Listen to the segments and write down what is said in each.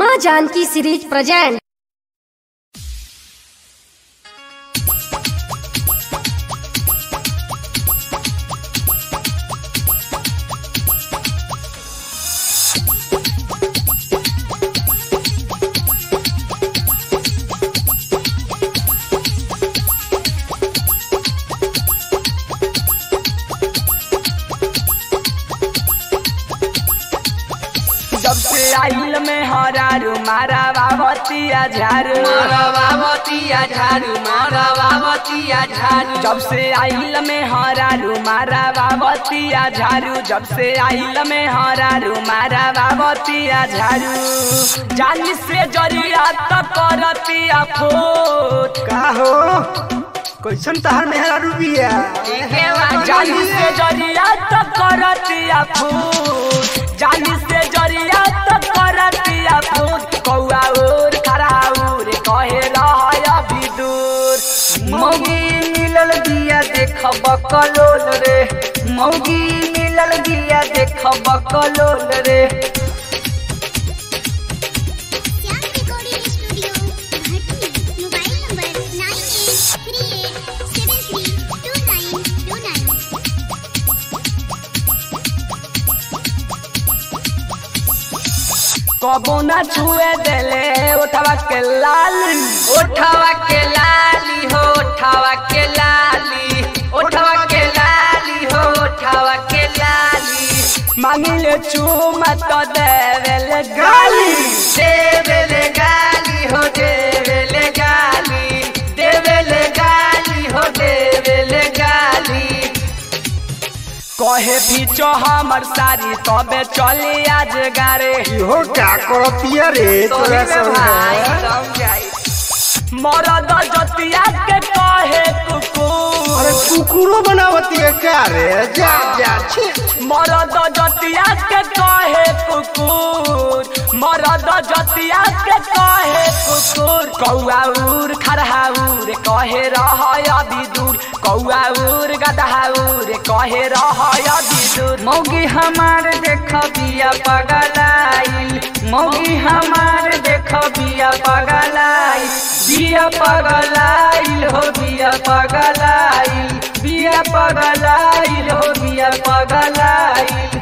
माँ Janaki series present जब से आइल में हरारू मारा बाबतिया झारू बाबतिया झाड़ू मारा बाबतिया झाड़ू जब से आइल में हरारू मारा बाबतिया झारू जब से आइल में हरारू मारा बाबतिया झारू जानी से जरिया तक करतिया फोट का हो कैसन तहर मेहरा रुबिया जानी से जरिया तक करतिया फूट जानी से जरिया तक करतिया फूट कौआ उर खरा उर कहे रहय अभी दूर मौगी मिलल बिया देख बकलोल रे मौगी मिलल बिया देख बकलोल रे Shyam recording studio Bhatni mobile number nine eight three eight seven three two nine two nine कबो ना छुए देले उठवा के लाल ओठवा के लाली हो ओठवा के लाली ओठवा के लाली हो ओठवा के लाली मांगिले चूमा तो देवेले गाली देवेले गाली हो देवेले गाली देवेले गाली हो देवेले गाली कहे पीछो हमर सारी तबे चली आज गारे इहो क्या करतिया रे तोरा तोरी में भाई संग समझाई मरद जतिया के कहे कुकुर अरे कुकुरो बनावती है क्या रे जा जा छी मरद जतिया के कहे कुकुर मरद जतिया के कहे कुकुर कौआ उर खरहाउर कहे रह अभी दूर कौआ उर गदहाउर कहे रह अभी दूर मौगी हमार देख बिया पगलाइल मौगी हमार देख बिया पगलाइल बिया पगलाइल हो बिया पगलाइल बिया पगलाइल हो बिया पगलाइल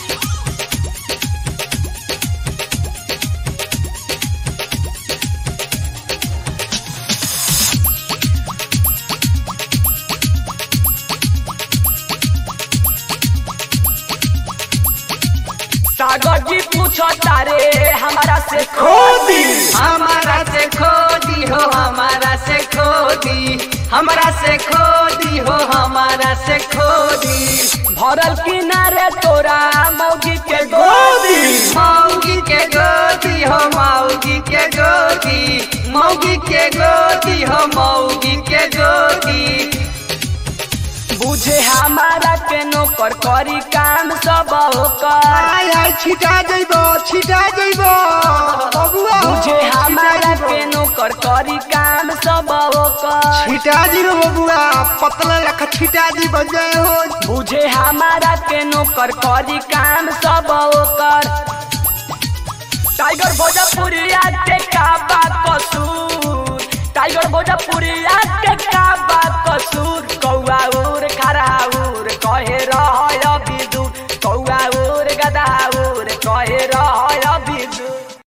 सागर जी पूछो तारे हमारा से खोदी हमारा से खोदी हो हमारा से खोदी हमारा से खोदी हो हमारा से खोदी भरल किनारे तोरा मौगी के गोदी मौगी के गोदी हो मौगी के गोदी मौगी के गोदी हो मौगी के गोदी बुझे हमारा के नौकर करी काम सब होकर आय आय छिटा जइबो छिटा जइबो बबुआ हो, बुझे छिटा हमारा जइबो। के नौकर करी काम सब होकर छिटा जी रो बबुआ पतला लख छिटा जी बन जाए हो बुझे हमारा के नौकर करी काम सब होकर टाइगर भोजपुरिया के का बात कसूर टाइगर भोजपुरिया के का बात कसूर